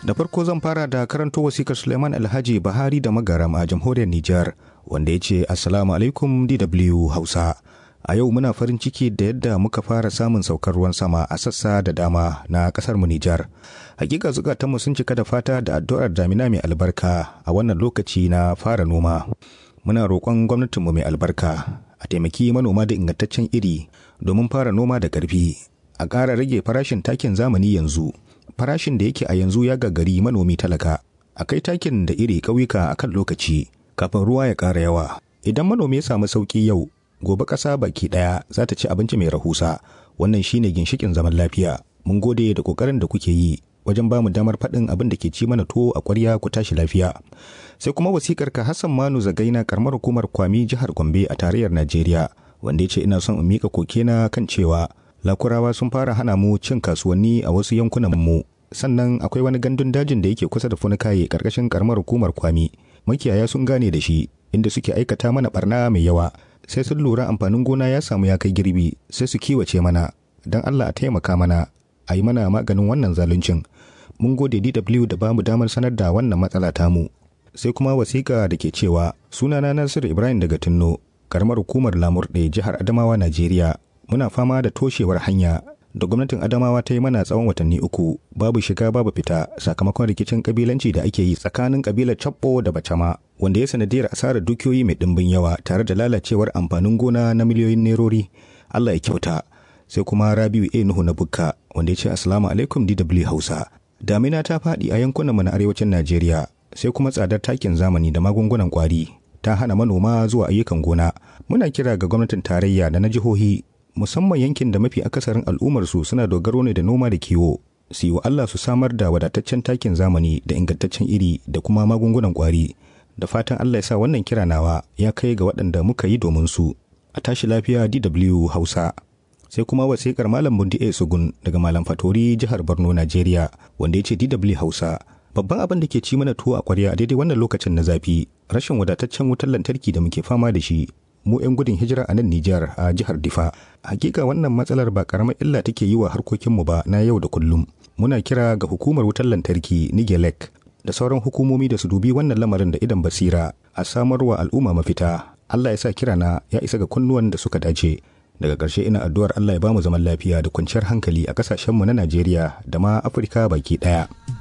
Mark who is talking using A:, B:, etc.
A: Da farko zan fara da karanto wasikar Suleiman Alhaji Bahari da Magaram a jamhuriyar Nijar wanda ya ce Assalamu alaikum DW Hausa. A yau muna farin ciki da yadda muka fara samun saukar ruwan sama a sassa da dama na kasar mu Nijar. Hakika zukatanmu sun cika da fata da addu'ar damina mai albarka a wannan lokaci na fara noma. Muna roƙon gwamnatinmu mai albarka a taimaki manoma da ingantaccen iri domin fara noma da ƙarfi. A ƙara rage farashin takin zamani yanzu. Farashin da yake a yanzu ya gagari manomi talaka. A kai takin da iri ƙauyuka a kan lokaci kafin ruwa ya ƙara yawa. Idan manomi ya samu sauƙi yau, gobe ƙasa baki ɗaya za ta ci abinci mai rahusa. Wannan shine ginshikin zaman lafiya. Mun gode da ƙoƙarin da kuke yi wajen ba mu damar faɗin abin da ke ci mana tuwo a ƙwarya ku tashi lafiya. Sai kuma wasikar ka Hassan Manu Zagaina karamar hukumar Kwami jihar Gombe a tarayyar Najeriya wanda ya ce ina son in miƙa kokena kan cewa lakurawa sun fara hana mu cin kasuwanni a wasu yankunan mu sannan akwai wani gandun dajin da yake kusa da funikaye karkashin karamar hukumar kwami makiyaya sun gane da shi inda suke aikata mana barna mai yawa sai sun lura amfanin gona ya samu ya kai girbi sai su kiwace mana don allah a taimaka mana a yi mana maganin wannan zaluncin mun gode dw da bamu damar sanar da wannan matsala tamu sai kuma wasiƙa da ke cewa sunana nasiru ibrahim daga tunno karamar hukumar lamurɗe jihar adamawa najeriya muna fama da toshewar hanya da gwamnatin adamawa ta yi mana tsawon watanni uku babu shiga babu fita sakamakon rikicin kabilanci da ake yi tsakanin kabilar cabbo da bacama wanda ya sanadiyar asarar dukiyoyi mai dimbin yawa tare da lalacewar amfanin gona na miliyoyin nerori allah ya kyauta sai kuma rabiu a nuhu na bukka wanda ya ce assalamu alaikum dw hausa damina ta faɗi a yankunanmu na arewacin najeriya sai kuma tsadar takin zamani da magungunan kwari ta hana manoma zuwa ayyukan gona muna kira ga gwamnatin tarayya da na jihohi musamman yankin da mafi akasarin al'ummarsu suna dogaro ne da noma da kiwo su yi wa Allah su samar da wadataccen takin zamani da ingantaccen iri da kuma magungunan kwari da fatan Allah ya sa wannan kira nawa ya kai ga waɗanda muka yi domin su a tashi lafiya DW Hausa sai kuma wasikar Malam Bundi A Sugun daga Malam Fatori jihar Borno Najeriya wanda ya ce DW Hausa babban abin da ke ci mana tuwo a kwarya a daidai wannan lokacin na zafi rashin wadataccen wutar lantarki da muke fama da shi mu 'yan gudun hijira a nan Nijar a jihar Difa. Hakika wannan matsalar ba karamar illa take yi wa harkokinmu ba na yau da kullum. Muna kira ga hukumar wutar lantarki Nigelec da sauran hukumomi da su dubi wannan lamarin da idan basira a samarwa al'umma mafita. Allah ya sa kirana ya isa ga kunnuwan da suka dace. Daga ƙarshe ina addu'ar Allah ya bamu zaman lafiya da kwanciyar hankali a ƙasashenmu na Najeriya da ma Afirka baki ɗaya.